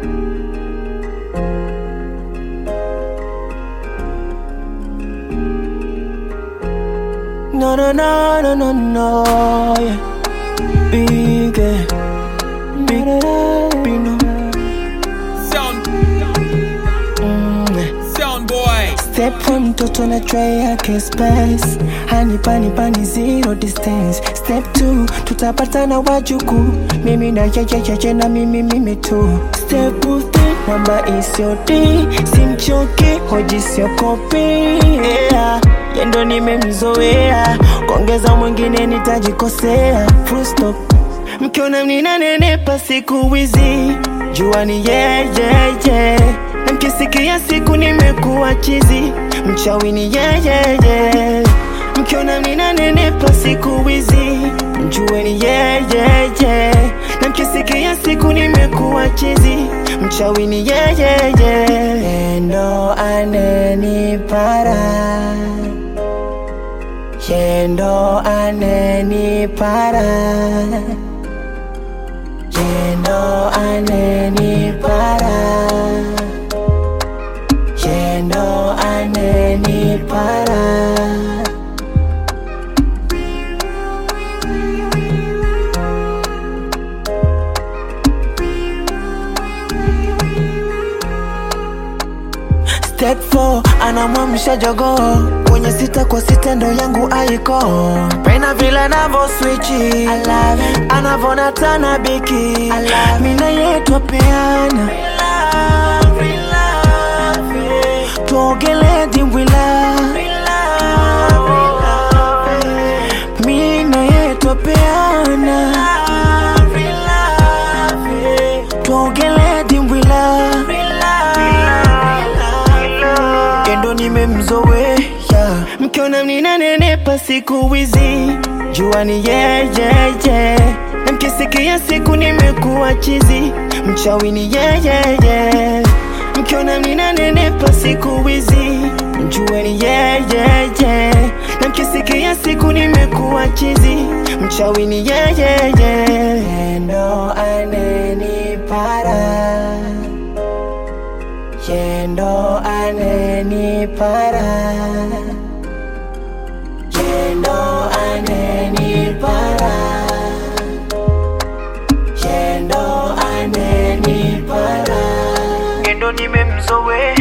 No, no, no, no, no, no, yeah. Big, eh. big, big, no. Sound, Mm, eh. sound boy. Step one mtoto na tray yake space hani pani pani zero distance step two tutapatana wajuku mimi na yeyeyeje na mimi mimi tu step three namba isiodi simchoki hoji siokopi yeah. yendo nimemzoea kuongeza mwingine nitajikosea full stop mkiona mninanenepa siku hizi jua ni yeyeye na mkisikia siku nimekuwa chizi mchawi ni yeyeye mkiona mninanenepa siku hizi mjue ni yeyeye na mkisikia siku nimekuwa chizi mchawi ni yeyeye endo anenipara yendo anenipara yendo anenipara yendo anenipara Step 4 anamwamsha jogoo kwenye sita kwa sita ndo yangu aiko pena vile anavo swichi anavona tana biki mina yetwa peana tuogele dimbwila mina yetwa peana tuogele dimbwila endo nimemzoea mkiona mninanenepa siku hizi jua ni yeyeye na mkisikia siku nimekuwa chizi mchawi ni yeyeye mkiona mninanenepa siku hizi mjue ni yeyeye na mkisikia siku nimekuwa chizi mchawi ni yeyeye endo anenipara yendo anenipara yendo anenipara yendo anenipara yendo nimemzoea